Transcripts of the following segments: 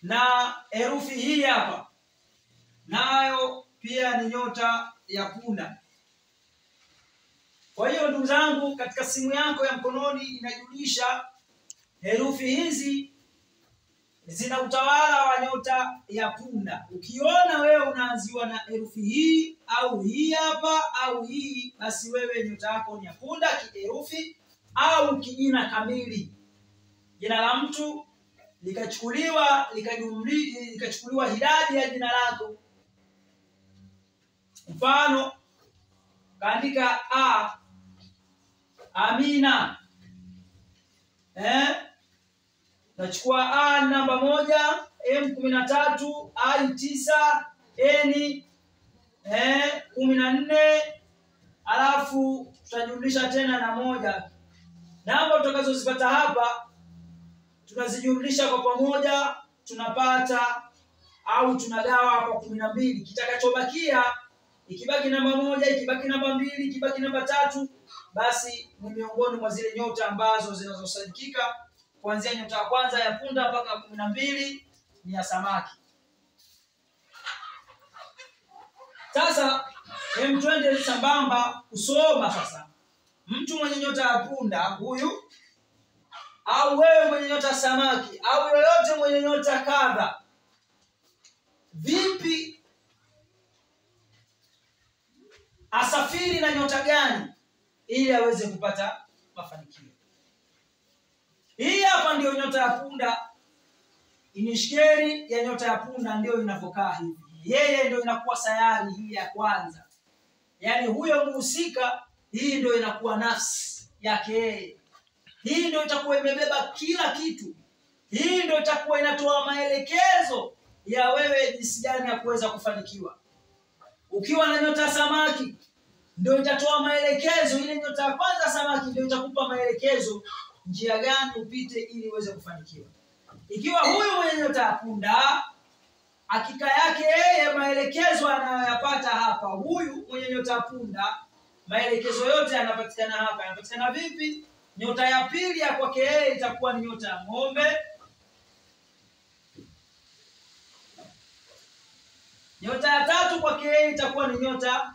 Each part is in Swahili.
na herufi hii hapa nayo pia ni nyota ya punda. Kwa hiyo ndugu zangu, katika simu yako ya mkononi inajulisha herufi hizi zina utawala wa nyota ya punda. Ukiona wewe unaanziwa na herufi hii au hii hapa au hii, basi wewe nyota yako ni ya punda kiherufi au kijina kamili. Jina la mtu likachukuliwa likajumli likachukuliwa idadi ya jina lako. Mfano, kaandika a Amina eh? Nachukua a namba moja m kumi na tatu i tisa n eh, kumi na nne alafu tutajumlisha tena na moja. Namba tutakazozipata hapa tunazijumlisha kwa pamoja, tunapata au tunagawa kwa kumi na mbili. Kitakachobakia ikibaki namba moja, ikibaki namba mbili, ikibaki namba tatu, basi ni miongoni mwa zile nyota ambazo zinazosadikika kuanzia nyota ya kwanza ya punda mpaka kumi na mbili ni ya samaki. Sasa hem, twende sambamba kusoma sasa. Mtu mwenye nyota ya punda huyu, au wewe mwenye nyota ya samaki, au yoyote mwenye nyota kadha, vipi asafiri na nyota gani ili aweze kupata mafanikio? Hii hapa ndio nyota ya punda, inishkeri ya nyota ya punda ndio inavyokaa hivi. Yeye ndio inakuwa sayari hii ya kwanza, yaani huyo muhusika, hii ndio inakuwa nafsi yake yeye. Hii ndio itakuwa imebeba kila kitu. Hii ndio itakuwa inatoa maelekezo ya wewe jinsi gani ya kuweza kufanikiwa. Ukiwa na nyota ya samaki, ndio itatoa maelekezo. Ile nyota ya kwanza samaki ndio itakupa maelekezo njia gani upite ili uweze kufanikiwa. Ikiwa huyu mwenye nyota ya punda, hakika yake yeye maelekezo anayoyapata hapa, huyu mwenye nyota ya punda, maelekezo yote yanapatikana hapa. Yanapatikana vipi? Nyota ya pili ya kwake yeye itakuwa ni nyota ya ng'ombe. Nyota ya tatu kwake yeye itakuwa ni nyota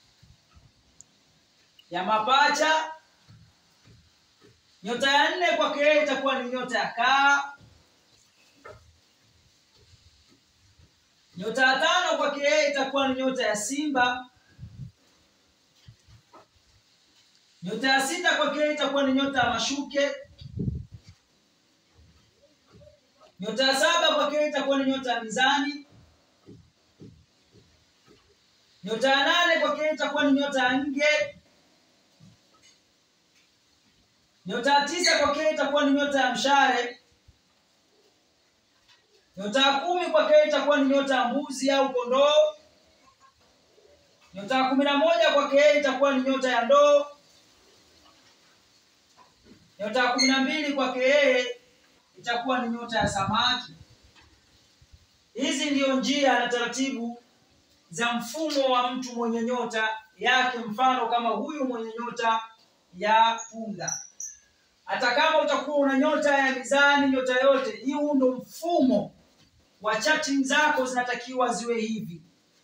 ya mapacha. Nyota ya nne kwake yeye itakuwa ni nyota ya kaa. Nyota ya tano kwake yeye itakuwa ni nyota ya simba. Nyota ya sita kwake yeye itakuwa ni nyota ya mashuke. Nyota ya saba kwake yeye itakuwa ni nyota ya mizani. Nyota ya nane kwake yeye itakuwa ni nyota ya nge. Nyota ya tisa kwake yeye itakuwa ni nyota ya mshale. Nyota ya kumi kwake yeye itakuwa ni nyota ya mbuzi au kondoo. Nyota ya kumi na moja kwake yeye itakuwa ni nyota ya ndoo. Nyota ya kumi na mbili kwake yeye itakuwa ni nyota ya samaki. Hizi ndiyo njia na taratibu za mfumo wa mtu mwenye nyota yake, mfano kama huyu mwenye nyota ya punda. Hata kama utakuwa una nyota ya mizani, nyota yote hii, huu ndo mfumo wa chatting zako zinatakiwa ziwe hivi.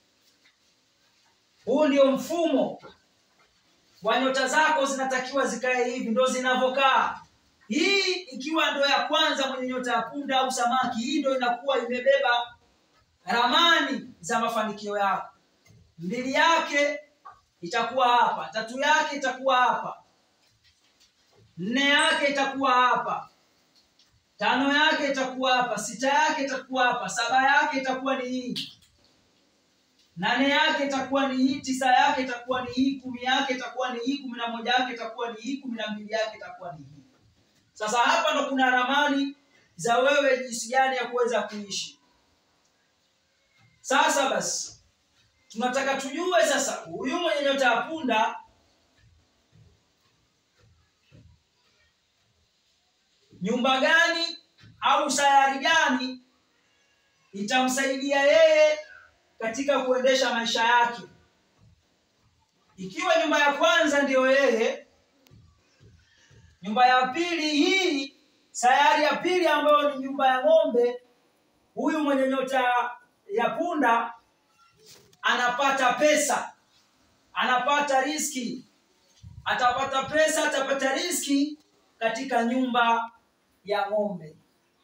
Huu ndio mfumo wa nyota zako zinatakiwa zikae hivi, ndo zinavyokaa. Hii ikiwa ndo ya kwanza mwenye nyota ya punda au samaki, hii ndo inakuwa imebeba ramani za mafanikio yako. Mbili yake itakuwa hapa, tatu yake itakuwa hapa, nne yake itakuwa hapa, tano yake itakuwa hapa, sita yake itakuwa hapa, saba yake itakuwa ni hii, nane yake itakuwa ni hii, tisa yake itakuwa ni hii, kumi yake itakuwa ni hii, kumi na moja yake itakuwa ni hii, kumi na mbili yake itakuwa ni hii. Sasa hapa ndo kuna ramani za wewe jinsi gani ya kuweza kuishi. Sasa basi tunataka tujue sasa, huyu mwenye nyota ya punda nyumba gani au sayari gani itamsaidia yeye katika kuendesha maisha yake. Ikiwa nyumba ya kwanza ndiyo yeye, nyumba ya pili hii, sayari ya pili ambayo ni nyumba ya ng'ombe, huyu mwenye nyota ya punda anapata pesa anapata riski atapata pesa atapata riski katika nyumba ya ng'ombe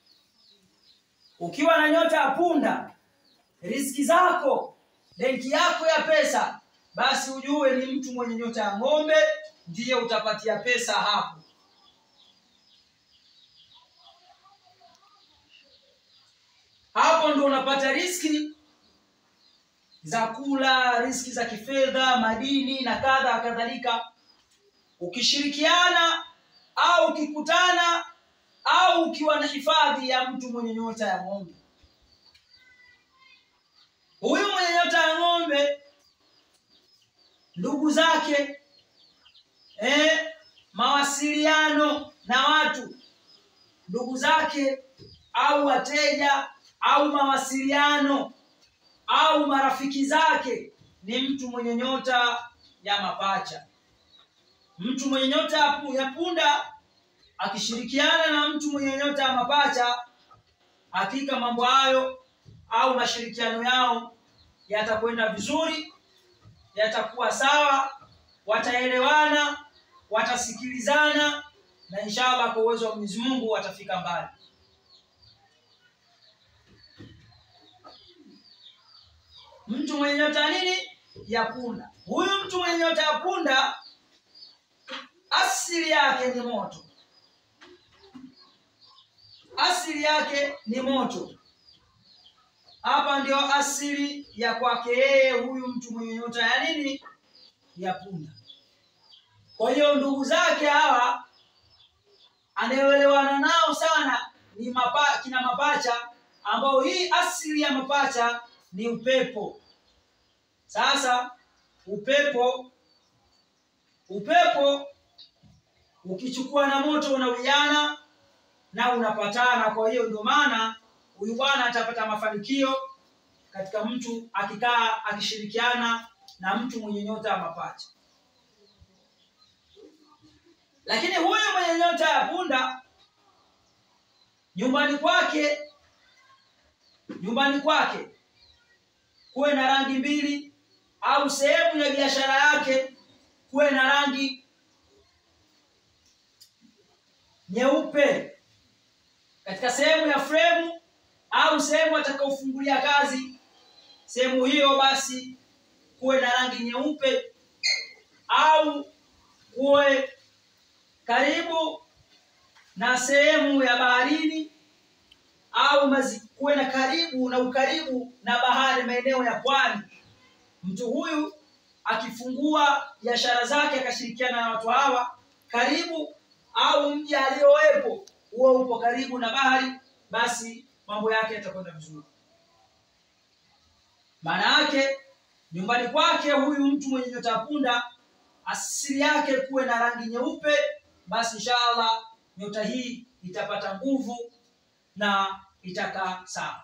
ukiwa na nyota ya punda riski zako benki yako ya pesa basi ujue ni mtu mwenye nyota ya ng'ombe ndiye utapatia pesa hapo hapo ndo unapata riski za kula riski za kifedha madini na kadha kadhalika ukishirikiana au ukikutana au ukiwa na hifadhi ya mtu mwenye nyota ya ng'ombe huyu mwenye nyota ya ng'ombe ndugu zake eh, mawasiliano na watu ndugu zake au wateja au mawasiliano au marafiki zake ni mtu mwenye nyota ya mapacha mtu mwenye nyota ya punda akishirikiana na mtu mwenye nyota ya mapacha hakika mambo hayo au mashirikiano yao yatakwenda vizuri yatakuwa sawa wataelewana watasikilizana na inshallah kwa uwezo wa Mwenyezi Mungu watafika mbali mtu mwenye nyota nini ya punda huyu mtu mwenye nyota ya punda asili yake ni moto asili yake ni moto hapa ndio asili ya kwake yeye huyu mtu mwenye nyota ya nini ya punda kwa hiyo ndugu zake hawa anayeelewana nao sana ni mapa, kina mapacha ambao hii asili ya mapacha ni upepo sasa upepo upepo ukichukua na moto unawiana na unapatana kwa hiyo ndio maana huyu bwana atapata mafanikio katika mtu akikaa akishirikiana na mtu mwenye nyota ya mapacha lakini huyu mwenye nyota ya punda nyumbani kwake nyumbani kwake kuwe na rangi mbili au sehemu ya biashara yake kuwe na rangi nyeupe katika sehemu ya fremu au sehemu atakaofungulia kazi sehemu hiyo basi kuwe na rangi nyeupe au kuwe karibu na sehemu ya baharini au mazi, kuwe na karibu na ukaribu na bahari maeneo ya pwani mtu huyu akifungua biashara zake akashirikiana na watu hawa karibu au mji aliyowepo huo upo karibu na bahari basi mambo yake yatakwenda vizuri maana yake nyumbani kwake huyu mtu mwenye nyota ya punda asili yake kuwe na rangi nyeupe basi inshallah nyota hii itapata nguvu na itakaa sawa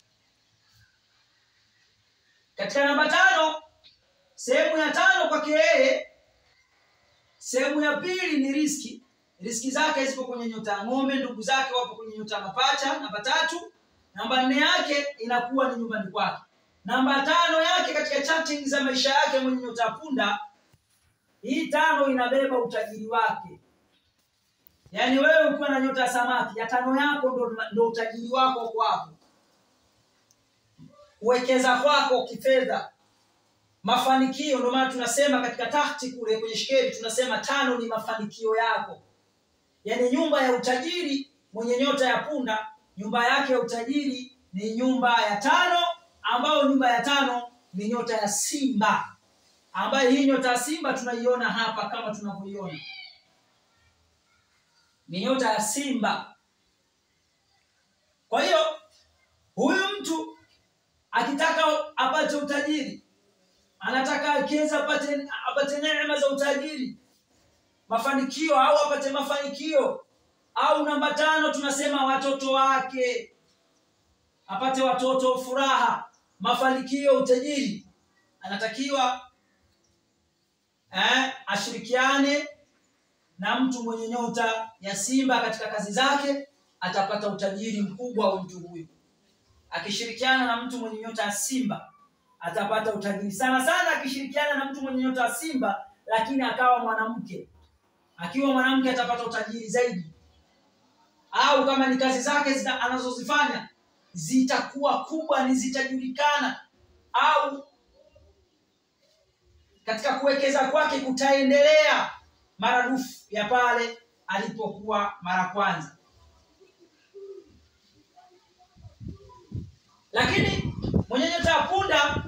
katika namba tano sehemu ya tano kwake yeye sehemu ya pili ni riski riski zake zipo kwenye nyota ya ng'ombe ndugu zake wapo kwenye nyota ya mapacha namba tatu namba nne yake inakuwa ni nyumbani kwake namba tano yake katika chatting za maisha yake mwenye nyota ya punda hii tano inabeba utajiri wake yaani wewe ukiwa na nyota ya samaki ya tano yako ndo, ndo utajiri wako uko hapo kuwekeza kwako kifedha mafanikio ndio maana tunasema katika tahti kule kwenye shikeli tunasema tano ni mafanikio yako yaani nyumba ya utajiri mwenye nyota ya punda nyumba yake ya utajiri ni nyumba ya tano ambayo nyumba ya tano ni nyota ya simba ambayo hii nyota ya simba tunaiona hapa kama tunavyoiona ni nyota ya simba kwa hiyo huyu mtu akitaka apate utajiri anataka akiweza apate apate neema za utajiri mafanikio au apate mafanikio au namba tano tunasema watoto wake apate watoto furaha mafanikio utajiri anatakiwa eh, ashirikiane na mtu mwenye nyota ya simba katika kazi zake atapata utajiri mkubwa wa mtu huyu akishirikiana na mtu mwenye nyota ya simba atapata utajiri sana sana akishirikiana na mtu mwenye nyota ya simba lakini akawa mwanamke akiwa mwanamke atapata utajiri zaidi au kama ni kazi zake zita, anazozifanya zitakuwa kubwa ni zitajulikana au katika kuwekeza kwake kutaendelea maradufu ya pale alipokuwa mara kwanza lakini mwenye nyota ya punda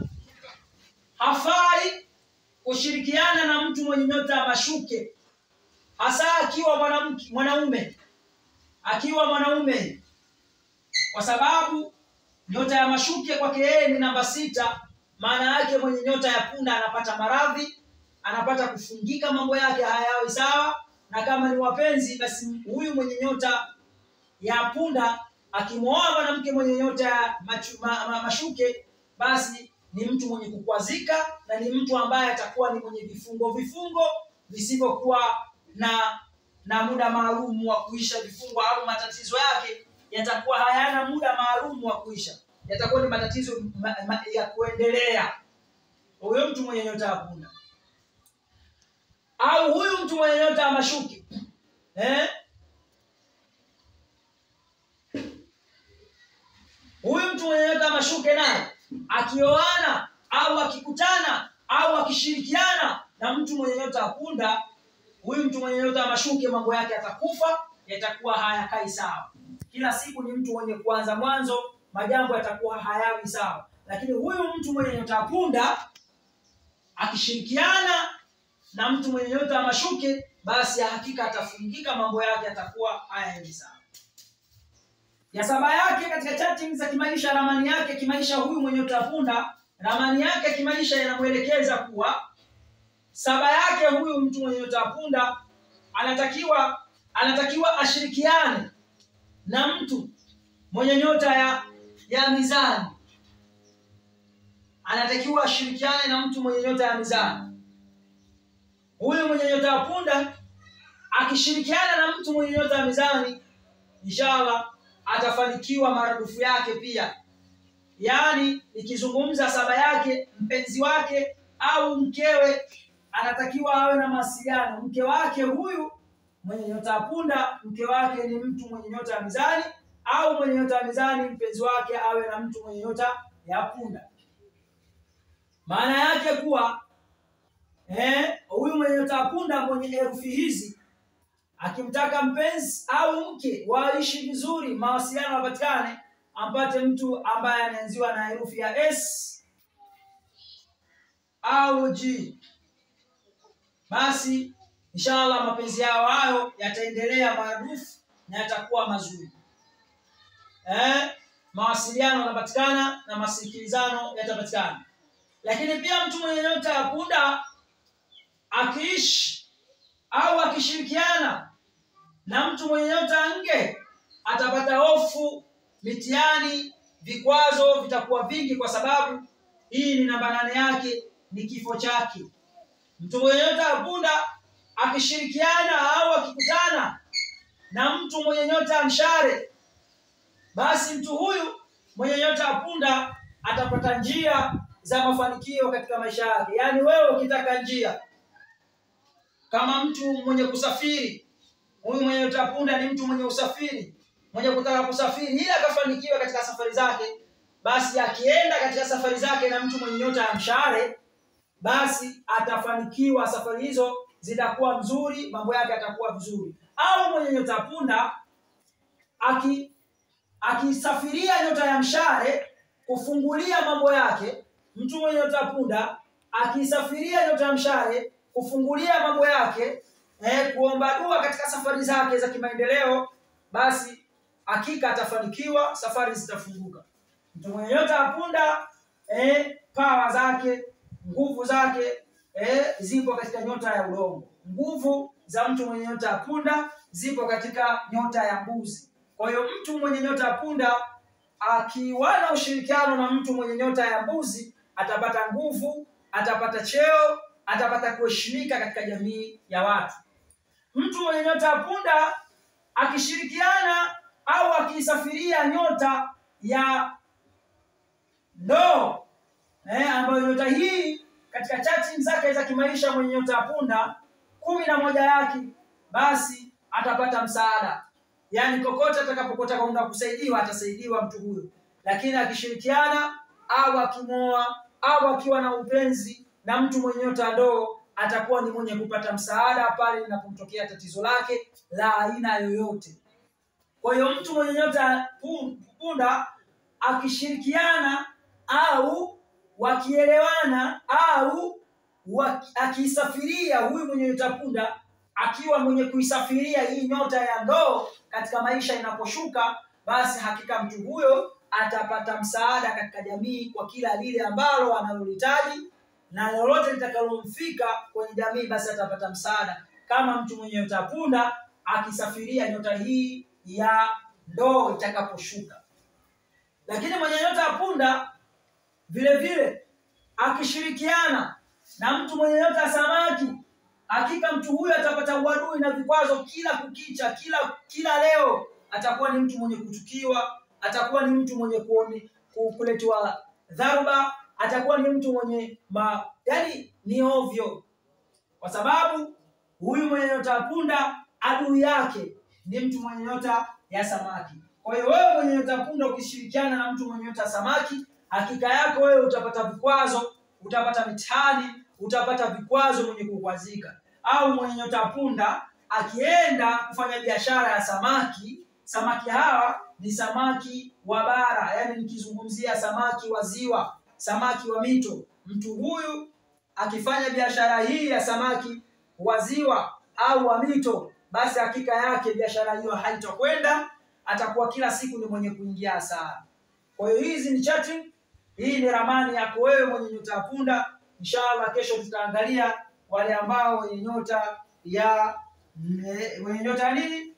hafai kushirikiana na mtu mwenye nyota ya mashuke hasa akiwa mwanamke mwanaume akiwa mwanaume kwa sababu nyota ya mashuke kwake yeye ni namba sita maana yake mwenye nyota ya punda anapata maradhi anapata kufungika mambo yake hayawi sawa na kama ni wapenzi basi huyu mwenye nyota ya punda akimwoa mwanamke mwenye nyota ya machu, ma, ma, mashuke basi ni mtu mwenye kukwazika na ni mtu ambaye atakuwa ni mwenye vifungo vifungo visivyokuwa na na muda maalum wa kuisha vifungo au matatizo yake yatakuwa hayana muda maalum wa kuisha yatakuwa ni matatizo ma, ma, ya kuendelea huyo mtu mwenye nyota ya punda au huyu mtu mwenye nyota ya mashuke eh? huyu mtu mwenye nyota ya mashuke naye akioana au akikutana au akishirikiana na mtu mwenye nyota ya punda huyu mtu mwenye nyota ya mashuke mambo yake yatakufa yatakuwa hayakai sawa kila siku ni mtu mwenye kuanza mwanzo majambo yatakuwa hayawi sawa lakini huyu mtu mwenye nyota ya punda akishirikiana na mtu mwenye nyota ya mashuke basi hakika atafungika mambo yake yatakuwa hayaendi sawa ya saba yake katika chatting za kimaisha ramani yake kimaisha huyu mwenye nyota ya punda ramani yake kimaisha inamwelekeza kuwa saba yake huyu mtu mwenye nyota ya punda anatakiwa anatakiwa ashirikiane na mtu mwenye nyota ya ya mizani anatakiwa ashirikiane na mtu mwenye nyota ya mizani huyu mwenye nyota ya punda akishirikiana na mtu mwenye nyota ya mizani inshallah atafanikiwa maradufu yake pia yaani ikizungumza saba yake mpenzi wake au mkewe anatakiwa awe na mawasiliano mke wake huyu mwenye nyota ya punda mke wake ni mtu mwenye nyota ya mizani au mwenye nyota ya mizani mpenzi wake awe na mtu mwenye nyota ya punda maana yake kuwa eh, huyu mwenye nyota ya punda mwenye herufi hizi akimtaka mpenzi au mke waishi vizuri mawasiliano yapatikane ampate mtu ambaye anaanziwa na herufi ya s au g basi inshallah mapenzi yao hayo yataendelea maradufu na yatakuwa mazuri eh, mawasiliano yanapatikana na masikilizano yatapatikana lakini pia mtu mwenye nyota ya punda akiishi au akishirikiana na mtu mwenye nyota ya nge atapata hofu mitihani vikwazo vitakuwa vingi kwa sababu hii ni namba nane yake ni kifo chake mtu mwenye nyota ya punda akishirikiana au akikutana na mtu mwenye nyota ya mshare basi mtu huyu mwenye nyota ya punda atapata njia za mafanikio katika maisha yake yaani wewe ukitaka njia kama mtu mwenye kusafiri huyu mwenye nyota ya punda ni mtu mwenye usafiri mwenye kutaka kusafiri ili akafanikiwa katika safari zake basi akienda katika safari zake na mtu mwenye nyota ya mshare basi atafanikiwa safari hizo zitakuwa mzuri mambo yake yatakuwa vizuri au mwenye nyota ya punda aki akisafiria nyota ya mshare kufungulia mambo yake mtu mwenye nyota ya punda akisafiria nyota ya mshare kufungulia mambo yake eh, kuomba dua katika safari zake za kimaendeleo basi hakika atafanikiwa safari zitafunguka mtu mwenye nyota ya punda eh, pawa zake nguvu zake eh, zipo katika nyota ya udongo nguvu za mtu mwenye nyota ya punda zipo katika nyota ya mbuzi kwa hiyo mtu mwenye nyota ya punda akiwa na ushirikiano na mtu mwenye nyota ya mbuzi atapata nguvu atapata cheo atapata kuheshimika katika jamii ya watu mtu mwenye nyota ya punda akishirikiana au akiisafiria nyota ya ndoo eh, ambayo nyota hii katika chati zake za kimaisha mwenye nyota ya punda kumi na moja yake basi atapata msaada yaani kokote atakapokota kwenda kusaidiwa atasaidiwa mtu huyo lakini akishirikiana au akimoa au akiwa na upenzi na mtu mwenye nyota ya ndoo atakuwa ni mwenye kupata msaada pale linapomtokea tatizo lake la aina yoyote kwa hiyo mtu mwenye nyota ya pu- punda akishirikiana au wakielewana au waki- akiisafiria huyu mwenye nyota ya punda akiwa mwenye kuisafiria hii nyota ya ndoo katika maisha inaposhuka basi hakika mtu huyo atapata msaada katika jamii kwa kila lile ambalo analolihitaji na lolote litakalomfika kwenye jamii basi atapata msaada kama mtu mwenye nyota ya punda akisafiria nyota hii ya ndoo itakaposhuka lakini mwenye nyota ya punda vile vile akishirikiana na mtu mwenye nyota ya samaki hakika mtu huyo atapata uadui na vikwazo kila kukicha kila kila leo atakuwa ni mtu mwenye kuchukiwa atakuwa ni mtu mwenye kuone, ku- kuletewa dharuba atakuwa ni mtu mwenye ma, yani ni ovyo kwa sababu huyu mwenye nyota ya punda adui yake ni mtu mwenye nyota ya samaki kwa hiyo wewe mwenye nyota ya punda ukishirikiana na mtu mwenye nyota ya samaki hakika yako wewe utapata vikwazo utapata mitihani utapata vikwazo mwenye kukwazika au mwenye nyota ya punda akienda kufanya biashara ya samaki samaki hawa ni samaki wa bara yani nikizungumzia samaki wa ziwa samaki wa mito mtu huyu akifanya biashara hii ya samaki wa ziwa au wa mito basi hakika yake biashara hiyo haitakwenda atakuwa kila siku ni mwenye kuingia hasara kwa hiyo hizi ni chati hii ni ramani yako wewe mwenye nyota ya punda inshallah kesho tutaangalia wale ambao wenye nyota ya ne- wenye nyota ya nini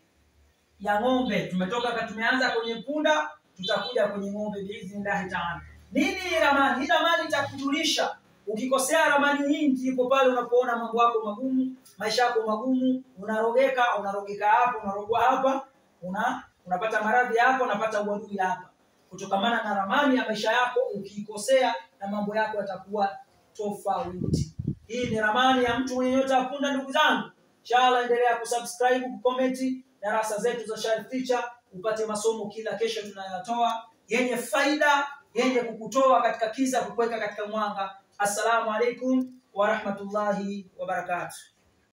ya ng'ombe tumetoka ka- tumeanza kwenye punda tutakuja kwenye ng'ombe biidhnillahi taala nini hii ramani hii ramani itakujulisha ukikosea ramani hii ndipo pale unapoona mambo yako magumu maisha yako magumu unarogeka unarogeka hapa unarogwa hapa una unapata maradhi hapa unapata uadui hapa kutokamana na ramani ya maisha yako ukiikosea na mambo yako yatakuwa tofauti hii ni ramani ya mtu mwenye nyota ya punda ndugu zangu inshallah endelea kusubscribe kukomenti darasa zetu za Sharif Teacher upate masomo kila kesho tunayotoa yenye faida yenye kukutoa katika kiza kukuweka katika mwanga assalamu alaikum wa rahmatullahi wa barakatuh